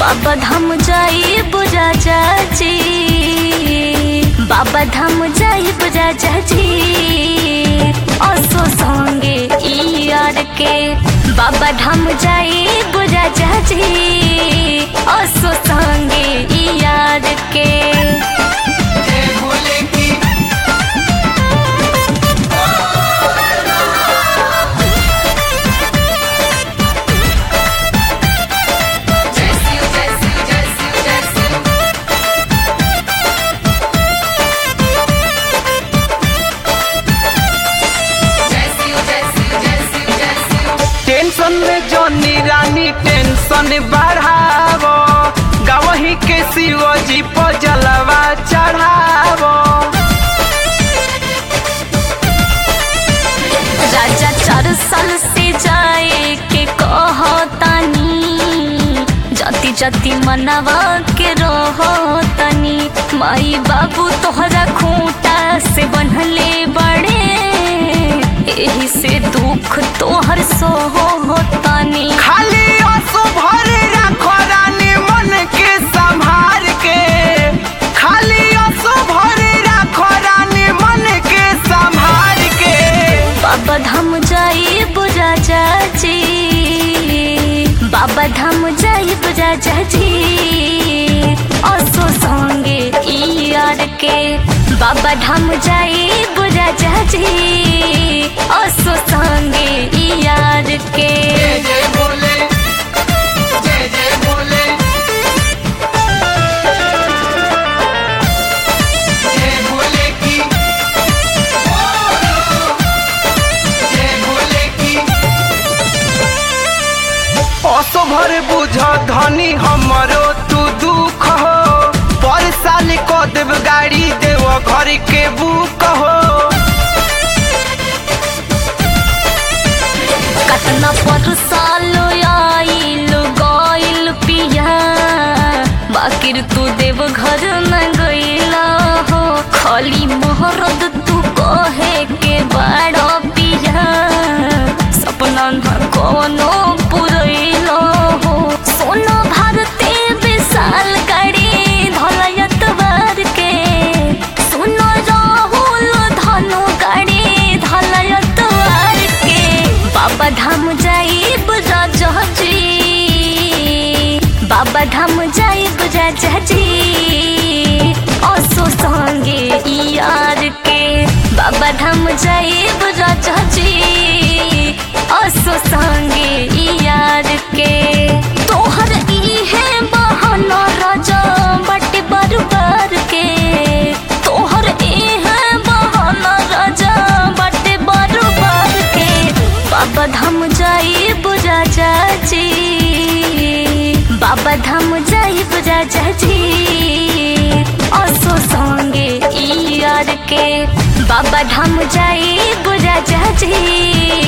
बाबा धाम जाई बुझा चाची बाबा धाम जाई बुझा चाची असो संगे ई यार के बाबा धाम जाई बुझा चाची असो संगे ई यार के जय भोले की जय शिव जय शिव जय शिव जय शिव जय शिव जय शिव जय शिव जय शिव टेंशन में जॉनी रानी टेंशन बढ़ावो गवही के शिवजी पर जलवा चढ़ावो राजा चार साल से जाए के कहतानी जति जति मनवा के रहतानी माई बाबू तोहरा खूंटा से बनले बड़े एही से दुख तोहर सो होतानी खाली आंसू भरे रखो रानी मन के संभार के खाली आंसू भरे रखो रानी मन के संभार के बाबा धाम जाई बुझा चाची बाबा धाम जाई बुझा चाची असो संगे ई यार के बाबा धाम जाई बुझा चाची असो संगे ई यार के जय जय भोले जय जय भोले जय भोले की जय भोले की असो भर बुझ धनी हमरो तू दुख हो पर साल को देव गाड़ी देव घर के बुक हो कतना पर सालो आइल गइल पिया बाकिर तू देव घर न गइला हो खाली मोहरद तू कहे के बड़ा पिया सपना न कोनो पुरैलो हो सोना भारते विशाल गाड़ी धलयत बार के सुनो राहुल धनु गाड़ी धलयत बार के बाबा धाम जाई बुझा जहाजी बाबा धाम जाई बुझा जहाजी असो संगे ई यार के बाबा धाम जाई बुझा जहाजी असो संगे ई यार के तोहर ई है बहाना राजा बटे बरबर के तोहर ई है बहाना राजा बटे बरबर के बाबा धाम जाई बुझा चाची बाबा धाम जाई बुझा चाची असो संगे ई यार के बाबा धाम जाई बुझा चाची